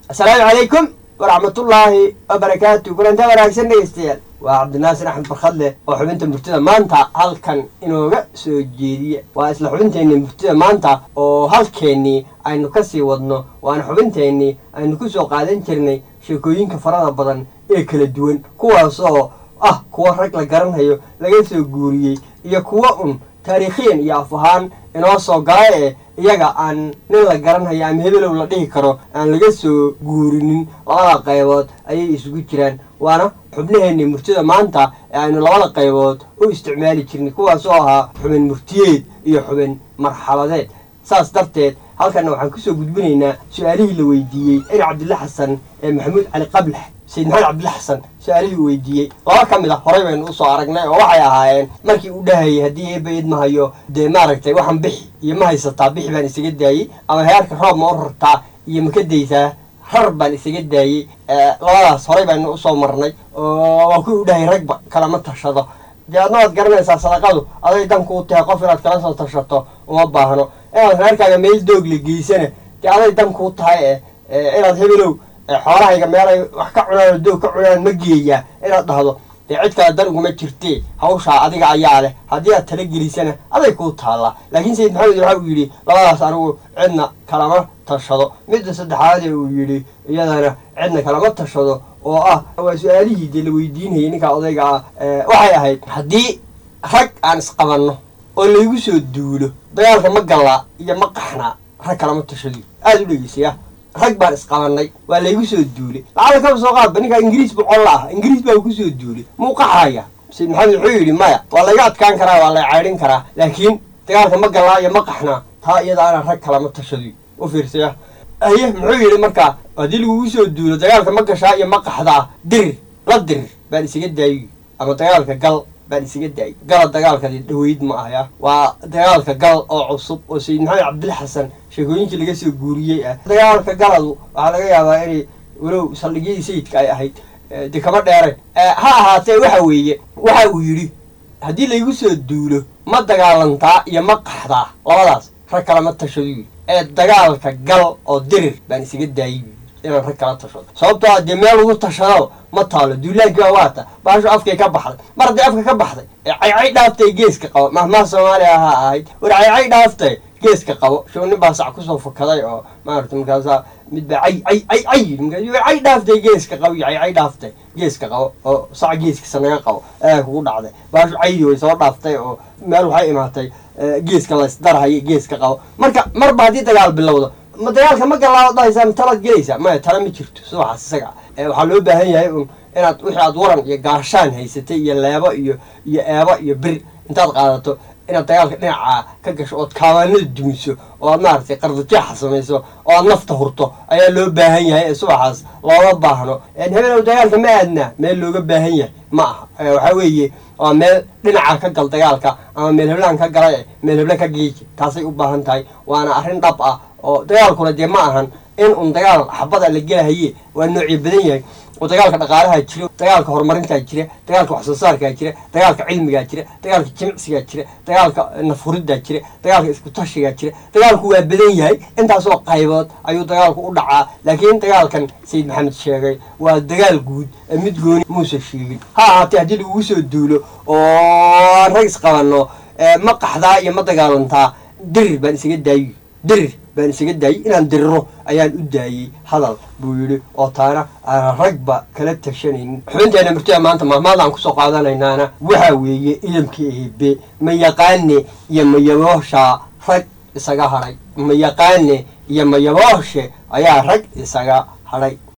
asalaamu calaykum waraxmatullaahi wabarakaatu kulantaa wanaagsan dhegeystayaal waa cabdinaasir axmed barkhadle oo xubinta murtida maanta halkan inooga soo jeediya waa isla xubinteenni murtida maanta oo halkeennii aynu kasii wadno waana xubinteennii aynu ku soo qaadan jirnay sheekooyinka farada badan ee kala duwan kuwaasoo ah kuwa rag la garanhayo laga soo guuriyey iyo kuwa un taariikhiyan iyo af ahaan inoo soo gala ee iyaga aan nin la garanhayo ama hebelow la dhihi karo aan laga soo guurinin labada qaybood ayay isugu jiraan waana xubnaheenni murtida maanta ee aynu labada qaybood u isticmaali jirnay kuwaasoo ahaa xubin murtiyeed iyo xubin marxabadeed saas darteed halkanna waxaan kusoo gudbinaynaa su-aalihii la weydiiyey cir cabdilla xasan ee maxamuud cali qablax sayid maxamed cabdilla xasan su-aalihii uu weydiiyey laba ka mid a horey baynu usoo aragnay oo waxay ahaayeen markii uu dhahayay haddii eeba id mahayo dee maaragtay waxaan bixi iyo ma haysataa bixi baan isaga daayey ama heerka roob ma u rartaa iyo ma ka daysaa rar baan isaga daayey labadaas horey baynu usoo marnay oo waa kuwii u dhahayay ragba kalama tashado dee adna waad garanaysaa sadaqadu aday dankuu tahay qof inaad kala soo tashato uma baahno inaad reerkaaga meel doogla geysana dee aday dankuu tahay e inaad hebelow xoolahayga meelay wax ka cunaan oo doog ka cunaan ma geeyaa inaad dhahdo dee cid kale dan uguma jirtee hawshaa adiga ayaa leh haddii aad tala gelisana aday kuu taallaa laakiin sayid maxamed waxa uu yidhi labadaas anigu cidna kalama tashado midda saddexaadee uu yidhi iyadana cidna kalama tashado oo ah waa su-aalihii dee la weydiinayay ninkaa odayga ah waxay ahayd haddii rag aan isqabanno oo laygu soo duulo dagaalka ma gallaa iyo ma qaxnaa rag kalama tashado aada u dhegeysaya rag baan isqabannay waa laygu soo duulay lacala kaba soo qaadba ninkaa ingiriis boqolla ah ingiriis baa ku soo duulay muu qaxaya sayid maxamed wuxuu yidhi maya waa layga adkaan karaa waa lay caydhin karaa laakiin dagaalka ma gallaa iyo ma qaxnaa taa iyada ana rag kalama tashado u fiirsaya aye muxuu yidhi markaa haddii lagugu soo duulo dagaalka ma gashaa iyo ma qaxdaa dirir la dirir baan isaga daayi ama dagaalka gal baan isaga daayay gala dagaalkadi dhaweyd ma ahya waa dagaalka gal oo cusub oo sayid maxamed cabdil xasan sheekooyinkii laga soo guuriyey ah dagaalka galadu waxaa laga yaabaa inay walow saldhigyadii sayidka ay ahayd dee kama dheereen ha ahaatee waxa weeye waxa uu yidhi haddii laygu soo duulo ma dagaalantaa iyo ma qaxdaa labadaas rag kalama tashado yidhi ee dagaalka gal oo dirir baan isaga daayay inaan rag kala tashado sababtoo a dee meel lagu tashado ma taalo duulaankii baa waata baashu afkay ka baxday mar haddii afka ka baxday ee caycay dhaaftay geeska qabo mahmaha soomaaliya ahaa ahayd war caycay dhaaftay geeska qabo show nin baa sac kusoo fakaday oo maarata markaasaa mid baa cay cay cay cay yidhi markaas cay dhaaftay geeska qabo iyo caycay dhaaftay geeska qabo oo sac geeskiisa naga qabo ayaa kugu dhacday baashu caydii way soo dhaaftay oo meel waxay imaatay geeska laysdarhayo geeska qabo marka marba haddii dagaal bilowdo ma dagaalka ma gallaa dhahaysaa ma talaad gelaysaa maya tala ma jirto subaxaas isaga waxaa loo baahan yahay un inaad wixii aad waran iyo gaashaan haysatay iyo leebo iyo iyo eebo iyo bir intaad qaadato inaad dagaalka dhinacaa ka gasho ood kaabaanada dumiso oo aad maaragtay qardajeexa samayso oo aad nafta hurto ayaa loo baahan yahay ee subaxaas looma baahno habeenow dagaalka ma aadnaa meel looga baahan yahay ma aha waxaa weeye waa meel dhinaca ka gal dagaalka ama meel heblaan ka gala meel hebla ka geeji taasay u baahan tahay waana arrin dhab ah oo dagaalkuna dee ma ahan in un dagaal xabada la gelahaye waa noocyo badan yahay oo dagaalka dhaqaalaha jira dagaalka horumarintaa jira dagaalka wax soo saarkaa jira dagaalka cilmigaa jira dagaalka jimicsigaa jira dagaalka nafhuriddaa jira dagaalka iskutashigaa jira dagaalku waa badan yahay intaasoo qaybood ayuu dagaalku u dhacaa laakiin dagaalkan sayid maxamed sheegay waa dagaal guud mid gooni muusa sheegin ha ahaatee haddii lagugu soo duulo oo rag isqabanno ma qaxdaa iyo ma dagaalantaa dirir baan isaga daayi dirir baan isaga daayey inaan diriro ayaan u daayey hadal buu yidhi oo taana aan ragba kala tashanaynin xubinteena murtida maanta mahmaadaan kusoo qaadanaynaana waxaa weeye idamka eebe ma yaqaane iyo mayabooshaa rag isaga hadhay ma yaqaane iyo mayabooshe ayaa rag isaga hadhay